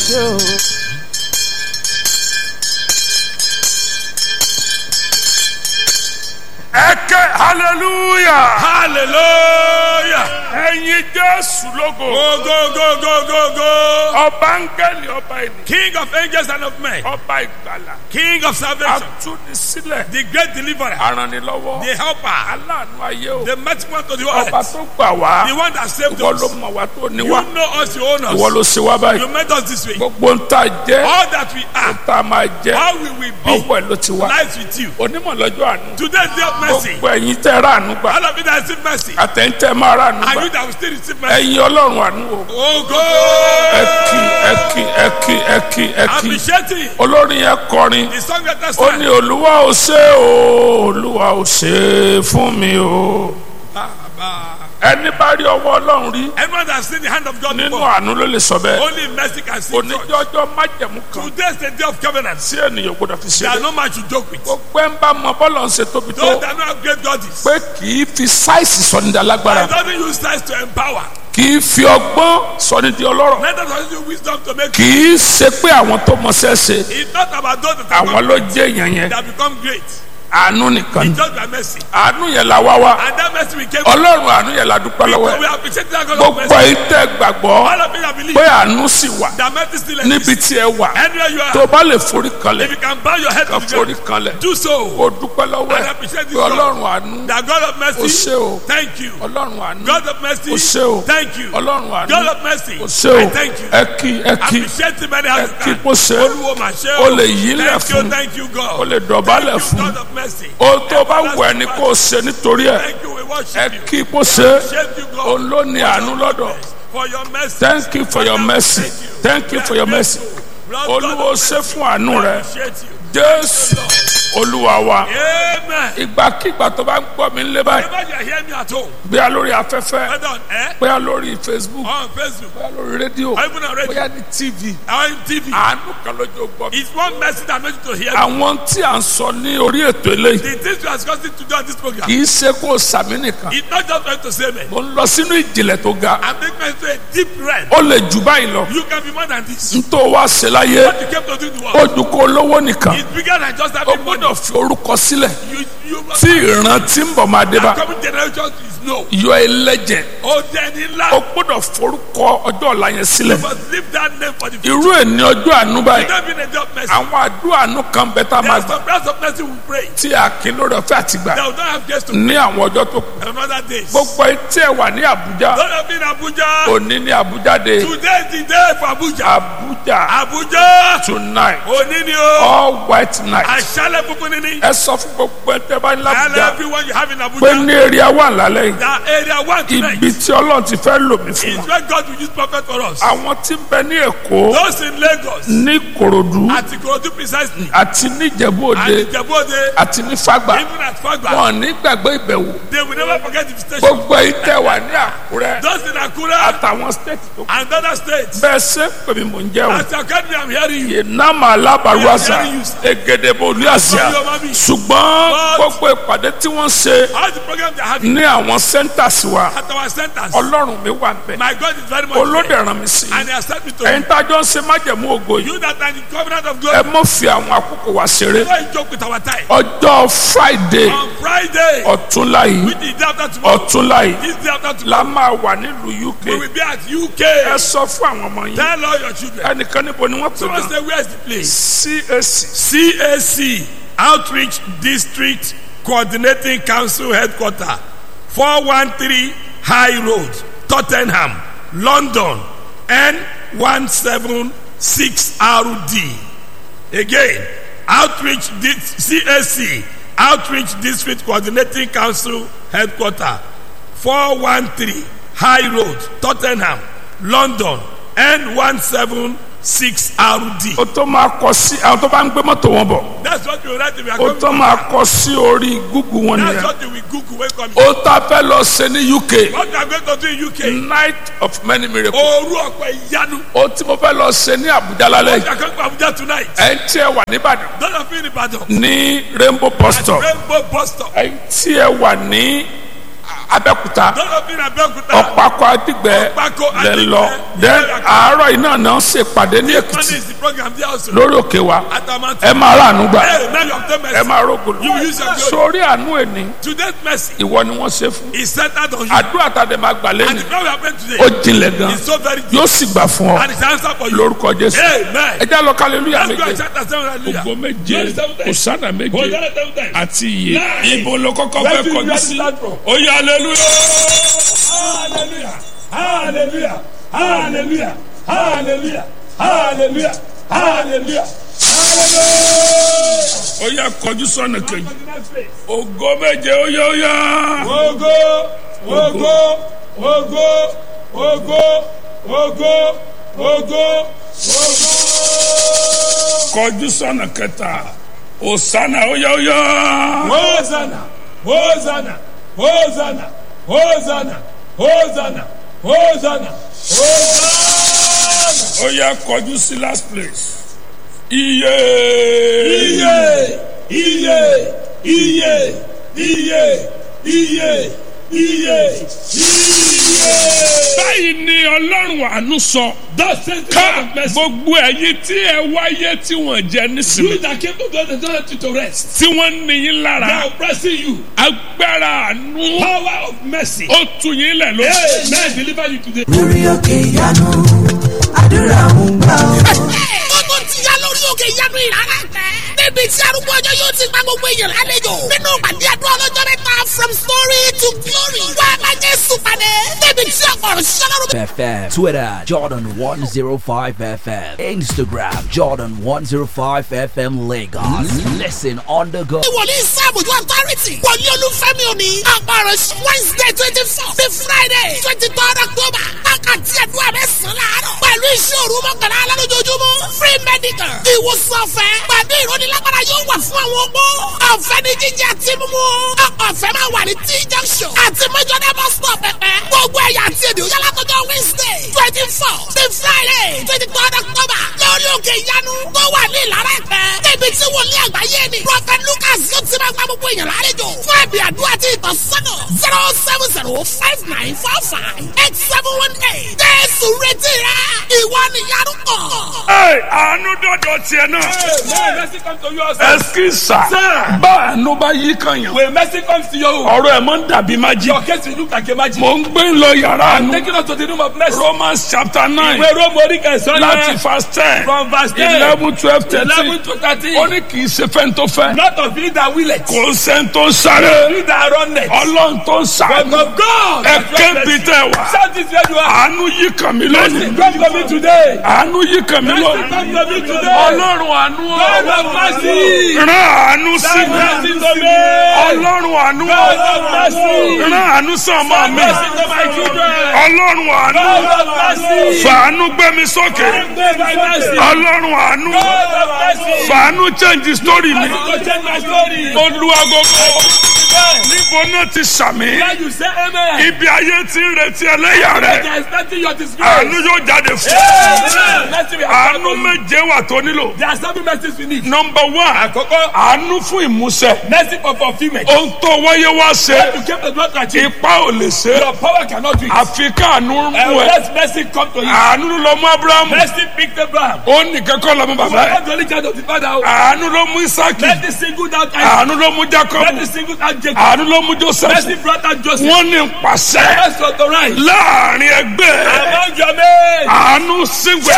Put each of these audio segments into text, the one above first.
ṣe o. ẹkẹ hallelujah hallelujah ẹyin jésù lógo go go go go go go ọba ngẹli ọba ènìyàn king of angels and of men ọba ìgbàlà king of salvation atúnisílẹ̀ the great deliverer aranilọ́wọ́ the helper aláàánú ayé o the mighty one to the ọba earth tó gbà wá the one that saved ìwọ ló us mọ̀ wá tó ní you wá know us you own ìwọ us ló ṣe wá báyìí you made us this way gbogbo ń tà jẹ́ all that we are tá a máa jẹ́ how we will be ọwọ́ ẹ̀ ló ti wá lies with you onímọ̀ lọ́jọ́ àánú today day of mercy gbogbo ẹ̀yin tẹ́ rà àánú gbà all of you that receive mercy àtẹ̀yìntẹ́ máa rà àánú and gbà you that will still receive mercy ẹ̀yin ọlọ́run àánú o oh go ẹ kí ẹ kí ẹ kí ẹ kí ẹ kí appreciating olórin yẹn kọrin the song that ó ní olúwa ò ṣe o olúwa ò ṣe fún mi o ẹni bá rí ọwọ́ ọlọ́run rí everyone that has seen the hand of God nínú before àánú ló lè sọ bẹ́ẹ̀ only mercy can see God oníjọ́jọ́ májẹ̀mú kan today is the day of covenant tí ènìyàn gbọdọ̀ fi ṣe there are é no man to joke with gbogbo ẹ̀ ń bá mọ bọ́lọ̀ ń ṣe tóbi tó those that know how great God is pé kì í fi sáìsì sọ ní di alágbára and doesn't use size to empower kì í fi ọgbọ́n sọ ní di ọlọ́rọ̀ let us also use wisdom to make kì í ṣe pé àwọn tó mọṣẹ́ ṣe it's not about those that àwọn are ló jẹ́ èèyàn yẹn that become great àánú nìkan ni it's just by mercy àánú yẹn la wá wá and that mercy we came ọlọ́run àánú yẹn la dúpẹ́ lọ́wọ́ so we ẹ̀ appreciate that God of gbogbo mercy yìí tẹ́ gbàgbọ́ all of you that believe pé àánú sì wà that mercy still níbi exists tí ẹ wà anywhere you tó are bá lè forí kanlẹ̀ if you can bow your head ká to the forí ground kanlẹ̀ do so kó dúpẹ́ lọ́wọ́ and ẹ̀ appreciate pé this God ọlọ́run àánú that God of ó mercy ṣe o thank you ọlọ́run àánú God of mercy ó ṣe o thank you ọlọ́run àánú God of mercy ó ṣe o I thank you ẹ kí ẹ kí appreciate the many hands kí you kó ṣe é. olúwo mà ṣe ó lè yílẹ̀ thank you fún thank you God ó lè dọ̀bálẹ̀ thank you fún God of mercy ohun tó bá wù ẹ́ ni kó o ṣe nítorí ẹ̀ thank you we ẹ worship you kí kó ṣe é. appreciate you God òun ló ní àánú lọ́dọ̀ for your mercy thank you for your mercy thank you for your mercy olúwo ṣe fún àánú rẹ appreciate you jésù olúwa wa amen ìgbàkigbà tó bá ń gbọ́ mi lé báyìí whenever you are hearing me at home bóyá lórí afẹ́fẹ́ whether on air bóyá lórí facebook or on Facebook bóyá lórí rédíò or even on radio bóyá ní tv or on TV àánú kan lójú gbọ́ mi. it's one mercy that makes you to hear me àwọn tí à ń sọ ní orí ètò eléyìí the things we are discussing today on this program kì í ṣe kó o sàmì nìkan it's not just meant to say me mo ń lọ sínú ìjìnlẹ̀ tó ga I make me to a deep realm ó lè jù báyìí lọ you can be more than this n tó wá ṣe láyé what you came to do in the ó world ju kó lówó nìkan it's bigger than just ó having money gbọ́dọ̀ fi orúkọ sílẹ̀ you you tí ìran tí ń bọ̀ máa dé bá that coming generation is no yọ ẹlẹ́jẹ̀ oh then in ó life gbọ́dọ̀ forúkọ ọjọ́ ọ̀la yẹn sílẹ̀ you must leave that name for the future irú ẹ̀ ní ọjọ́ àánú báyìí don't be in a job mercy àwọn àdúrà àánú kan bẹ tá a máa there's gbà some prayers of mercy we pray tí a kì í lórí ọ̀fẹ́ àti gbà that we don't have guests to ní àwọn ọjọ́ tó kù another days gbogbo etí ẹ̀ wà ní àbújá don't have been Abuja òní ní àbújá dé today is the day for Abuja àbújá Abuja tonight òní ni o all white night àṣálẹ́ funfun ni ni ẹ sọ fún gbogbo ẹ̀ tẹ́ bá ní and làbújá everyone you have in pé Abuja ní èrè àwọn àlálẹ́ yìí that area one tonight ibi tí ọlọ́run ti fẹ́ lò mí fún is wọn where God will use prophet for us àwọn tí ń bẹ ní èkó those in Lagos ní korodu at Ikorodu precisely àti ní ìjẹ̀bú and òde Ijebode àti ní fàgbà even at Fagba wọn ní gbàgbé ìbẹ̀wò they will never forget the station gbogbo èyí tẹ́ wà ní àkúrẹ́ those in Akure àtàwọn stéètì tó kù and other states bẹ́ẹ̀ ṣe ń pè mí mò ń jẹun as your country I'm hearing you ìnáma alábàrúwàsà egedebo olùyàsíà ṣùgbọ́n gbogbo ìpàdé tí wọ́n ṣe all the programs they are having ní àwọn centers wa at our centers ọlọ́run mi wà bẹ́ẹ̀ my God is very much olóde there ràn mí sí i and he has sent me to ẹ̀yin you tá a jọ ń ṣe májẹ̀mú ògo yìí you that are in the covenant of ẹ glory mọ̀ fi àwọn àkókò wa ṣeré don't joke with our time ọjọ́ friday on Friday ọ̀túnla yìí which is day after tomorrow ọ̀túnla yìí this day after la tomorrow máa wà nílùú uk we will be at UK ẹ sọ fún àwọn ọmọ yín tell all your children ẹnìkan níbo ni wọ́n pè someone náà say where is the place cac CAC Outreach District Coordinating Council Headquarter 413 High Road Tottenham London N176RD Again Outreach Dis- CAC Outreach District Coordinating Council Headquarter 413 High Road Tottenham London N176RD o tó máa kọ sí àwọn tó bá ń gbé mọ́tò wọn bọ̀ That's what you write if you are o coming tó from máa kọ sí orí google wọn That's nìyẹn what you will Google when coming. o ta fẹ́ lọ ṣe ní uk What you are going to do in UK? night of many miracles Òru ọ̀pẹ ìyanu. o tí mo fẹ́ lọ ṣe ní àbújá lálẹ́ What yìí you are going to Abuja tonight? ẹ̀ ń tí ẹ wà nìbàdàn Don't have been in Ibadan. ní rainbow bus stop Rainbow bus stop. ẹ̀ ń tí ẹ wà ní abẹ́kúta Don't of you in Abeokuta. ọ̀pákọ̀ adigbẹ́ Ọ̀pákọ̀ lẹ Adigbẹ́. lọ then àárọ̀ iná náà ṣe pàdé ní Monday èkìtì is the program there also. lórí òkè wa At Amount. ẹ máa ráàánú gbà Hey, now you obtain ẹ mercy. máa rógùn You will use your glory. sórí àánú ẹni Today's mercy ìwọ ni wọ́n ṣe fún is centered on you. àdúrà tàdé máa gbà And lẹ́nu the prayer we are praying ó today jinlẹ̀ gan is so very deep. yóò sì gbà fún ọ And it's answer for you. lórúkọ jésù Amen. ẹ já lọ kálẹ́lúyà Let's go and méje chapter seven hallelujah. ògo méje Glory seven times. òsánà méje Hosanna seven times. àti iye Nine. ibo ló kọ́kọ́ Where fẹ́ do you kọjú get sí that from? ó yá hallelujah. Hallelujah. Hallelujah. Hallelujah. Hallelujah. Hallelujah. Hallelujah. Hallelujah. ó yá kọjú sọ́nà kejì To the next place. ògo méje ó yá ó yá. Ogo, ogo, ogo, ogo, ogo, ogo, ogo. kọjú sọ́nà kẹta òsánà ó yá ó yá. Hosanna, Hosanna, Hosanna, Hosanna, Hosanna, Hosanna, Hosanna. ó yá kọjú sí last place iye. Iye, iye, iye, iye, iye, iye, iye. báyìí ni ọlọ́run àánú sọ Thus says the ká Lord of mercy. gbogbo ẹ̀yin tí ẹ wáyé tí wọ́n jẹ You nísìnyí that came to God and don't let you to rest. tí wọ́n ní yín They lára are oppressing you. agbára àánú Power of mercy. ó tu yín lẹ̀ lóṣù. Amen. Deliver you today. lórí òkè ìyanu àdúrà ń gbà ọ́. Gbogbo ti ya lórí òkè ìyanu ìrara tẹ. Níbi tí arúgbó ọjọ́ yóò ti gba gbogbo èèyàn lálejò. Nínú ìpàdé àdúrà ọlọ́jọ́ mẹ́ta from story to glory. Wá a máa Jésù pàdé. Níbi tí ọ̀pọ̀ ọ̀rọ̀ ṣiṣẹ́ lọ́rùn. FM, Twitter, Jordan 105 FM, Instagram, Jordan 105 FM Lagos. Listen on the go. Wòlíì Sáàmùjú authority. Wòlíì Olúfẹ́mi òní. Ọ̀pọ̀ ọ̀rọ̀ ṣ Wednesday twenty four to Friday twenty third October. Wákàtí àdúrà mẹ́sàn-án láàárọ̀. Pẹ̀lú iṣẹ́ òru mọ́kànlá alálójoojúmọ́. Free medical. Ìwòsàn ọ̀fẹ́. Pẹ̀lú ìrónilágbára yóò wà fún àwọn opó. Ọ̀fẹ́ ní jíjẹ àti mímú. Ọ̀fẹ́ máa wà ní T junction. Àti Mẹ́jọ́dá bus stop pẹ̀pẹ́. Gbogbo ẹ̀yà àti èdè òyà látọjọ́ Wednesday twenty four to Friday twenty third October. Lórí òkè ìyanu tó wà ní Ìlara Ẹ̀pẹ́. Níbi tí wòlíì àgbáyé ni. Prophet Lucas yóò ti máa gba gbogbo èèyàn lálejò. Fún ẹ̀bì àdúrà àti ìtọ́sọ́nà zero seven zero five nine four five eight seven one eight. Jésù retí rẹ̀. Ìwọ nìyanu kàn. Ẹ, àánú dọ̀dọ̀ tiẹ̀ náà. Amen. Mercy comes to you also. ẹsikisa Sir. bá àánú bá yí kan yàn When mercy comes to you, ọ̀rọ̀ ẹ̀ mọ́ ń dàbí májí. your case will look like a magic. mò ń gbé lọ yàrá àánú Taking us to the room of mercy. Romans chapter nine Ìwé Róòmù orí kẹsàn-án láti verse ten from verse ten eleven twelve thirteen eleven to thirteen. ó ní kì í ṣe fẹ́ni tó fẹ́ Not of he that willeth, kò ń sẹ́ni tó ń sáré he that runneth, ọlọ́run tó ń but sàánú of God. ẹ that kébi runneth. tẹ wá Shout this where you are. àánú yí kan mi Mercy lónìí come to me today. àánú yí kan mi Mercy lónìí come to me today. ọlọ́run àánú God of mercy. rán àánú sí Have mi mercy to me. ọlọ́run àánú God of mercy. rán àánú sí ọmọ Have mi mercy to my children. ọlọ́run àánú God of mercy. fàánú gbé mi sókè Have mercy. ọlọ́run àánú God of mercy. fàánú change story mi Mercy to change my story. olúwagogo níbo náà ti sàmì When you say amen, ibi ayé ti ń retí ẹlẹ́yà rẹ there is nothing your disgrace. àánú yóò jáde fún Amen. Mercy will have àánú come. méje wà tó nílò There are seven mercies we need. nọmba one Àkọ́kọ́, àánú fún ìmúṣẹ mercy for fulfillment. ohun tó wáyé wá ṣe You came to God to achieve. ipa ò lè ṣe Your power cannot do it. àfi káànú And mú ẹ let mercy come to you. àánú ló lọ mú abrahamu Mercy picked Abraham. ó nìkan kọ́ lọ́mú You bàbá are ẹ̀ not the only child of the father. àánú ló mú isaki Let the single out Isaac. àánú ló mú jacob Let the single out Jacob. àánú ló mú joseph Mercy brought out Joseph. wọ́n ní pàṣẹ Mercy authorized. láàrin ẹgbẹ́ Among your men. àánú sígbẹ́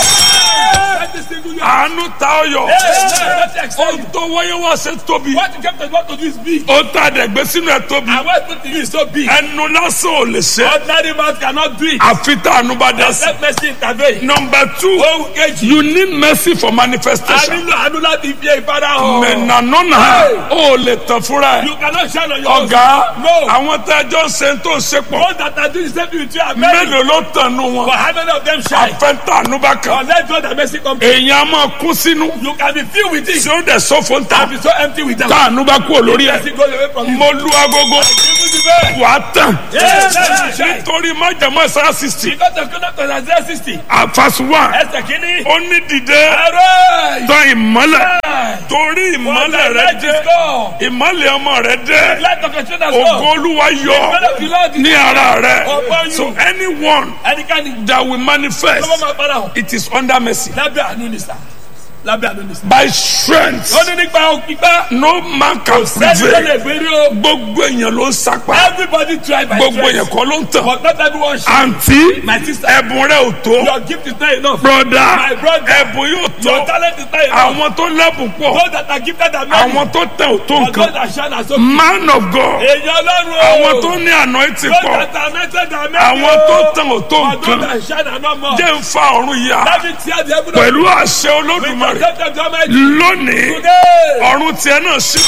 Let the single you àánú ta ọyọ Let the extend. ohun tó wáyé wá ṣe tóbi What you came to God to do is big. ó ta dẹ̀gbẹ́ sínú ẹ̀ tóbi And what put to you is so big. ẹnu lásán ò lè ṣe Ordinary man cannot do it. àfi tá àánú bá dá sí. Let mercy intervene. number two Ohun kejì. you need mercy for A manifestation nílò àánú láti fi ìfara hàn. mẹ̀nànánà ó lè tàn fúnra ẹ̀ You cannot shine on your own. ọ̀gá No. àwọn tẹ́jọ́ ń ṣe tó ń ṣe pọ̀ Those that are doing the same thing with you are many. mélòó ló tàn nù wọn But how many of them shine? àfẹ́ntà ànúbà kan Unless God have mercy come. èèyàn á máa kún sínú You can be filled with it. tí ó dẹ̀ sọ́fọ̀ ń ta And be so empty without. táànù bá kú olórí ẹ̀ Blessing goes away from you. mo lu agogo Even the bed. wà á tàn Yes, yes, yes. nítorí májàmọ́ ẹ̀sán sixty Because of conduct of Isaiah 60. àfàsù one Ẹsẹ̀ kìíní. ó ní dìde Arise. tán ìmọ́lẹ̀ Arise. torí For ìmọ́lẹ̀ thy rẹ light dé is come. ìmọ́lẹ̀ ọmọ rẹ dé Light of your children has ògo come. olúwa yọ Ìmọ́lẹ̀ of the Lord is ní ara rẹ Upon you. so anyone Ẹnikẹ́ni that will manifest lọ́wọ́ máa padà hàn. it is under mercy Lábẹ́ àánú ni sà. Lábẹ́ àánú ni sà. by strength Ó ní nípa òpípá. no man can Sẹ́ni tó prevail lè gbérí o. gbogbo èèyàn ló ń sapa Everybody try by gbogbo èèyàn strength. kọ́ ló ń tàn But not everyone should. àǹtí My sister. ẹ̀bùn rẹ ò tó Your gift is not enough. broda My brother. ẹ̀bùn yóò Your tó talent is not enough. àwọn tó lẹ́bùn pọ̀ Those that are gifted are many. àwọn tó tẹ̀ ò tó But those nǹkan that shine are so man of God Èèyàn Ọlọ́run o. àwọn tó ní anointing Those pọ̀ that are anointed are many àwọn o. tó tẹ̀ ò tó But those nǹkan that shine are not more. jẹ́ ń fa ọ̀run yá Let me tear the heaven of pẹ̀lú àṣẹ With the olódùmarè death of the Almighty. lónìí Today. ọ̀run tiẹ̀ náà sí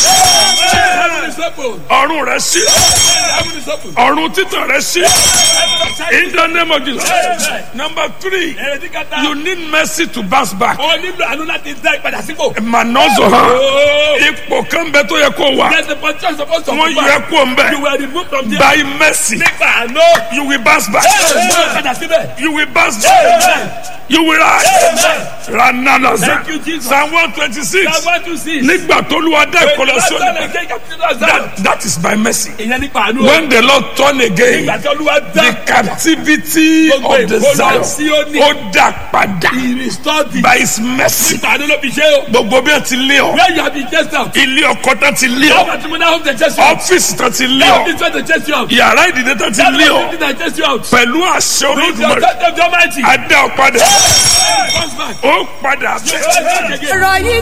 Heaven is open. ọ̀run rẹ̀ sí Heaven is open. ọ̀run títàn rẹ̀ sí Heaven is open. in the name of Jesus Amen. number three Èrèdí kẹta. you need mercy to bounce back O nílò àánú láti dá ìpadà sípò. manozo hàn Oh. ipò kan bẹ tó yẹ kó wà There's a position supposed to wọ́n come yẹ back. kó ń bẹ You were removed from there. by mercy Nípa àánú. you will bounce back Ẹ padà síbẹ̀. you will bounce back Amen. you will rise Amen. ranalaza Thank you, Jesus. psalm one twenty six Psalm one two six. nígbà tó lu adá ìkọlọ sí Ìlànà òní ìjẹ́ ìkàtúntà that that is by mercy Ìyẹn nípa àánú. when the lord turn again Ìgbà tí Olúwa dá the captivity Gbogbo of the ìkólọ zion Síónì. ó dà padà He restored the. by his mercy Nípa àánú ló fi ṣe o. gbogbo bí wọn ti lé ọ Where you have been chased out. ilé ọkọ tán ti lé How ọ much money have they chased you out? ọfíìsì tán ti lé How ọ much money they chased you out? yàrá ìdílé tán ti That lé was ọ the thing that chased you out. pẹ̀lú àṣẹ With your olódùmarè touch of the Almighty. adá ọ padà Comes back. ó padà bẹ́ẹ̀. Comes back again. ọ̀rọ̀ yìí